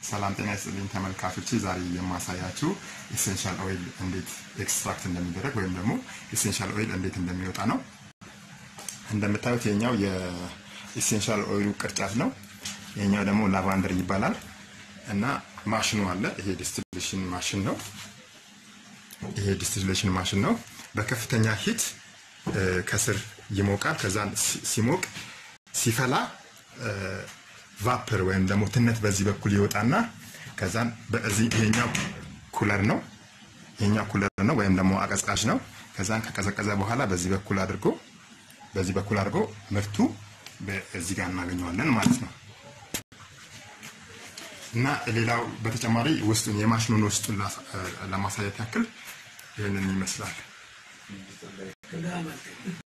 ሰላም ጤና ይስጥልኝ ተመልካቾች፣ ዛሬ የማሳያችሁ ኢሴንሻል ኦይል እንዴት ኤክስትራክት እንደሚደረግ ወይም ደግሞ ኢሴንሻል ኦይል እንዴት እንደሚወጣ ነው። እንደምታዩት የኛው የኢሴንሻል ኦይሉ ቅርጫት ነው። የኛው ደግሞ ላቫንደር ይባላል እና ማሽኑ አለ። ይሄ ዲስቲሌሽን ማሽን ነው። ይሄ ዲስቲሌሽን ማሽን ነው። በከፍተኛ ሂት ከስር ይሞቃል። ከዛ ሲሞቅ ሲፈላ ቫፐር ወይም ደግሞ ትነት በዚህ በኩል ይወጣና ከዛን በዚህ ይሄኛው ኩለር ነው ይሄኛው ኩለር ነው ወይም ደግሞ አቀዝቃዥ ነው። ከዛን ከቀዘቀዘ በኋላ በዚህ በኩል አድርጎ በዚህ በኩል አድርጎ ምርቱ በዚህ ጋር እናገኘዋለን ማለት ነው። እና ሌላው በተጨማሪ ውስጡን የማሽኑን ውስጡን ለማሳየት ያክል ይህንን ይመስላል።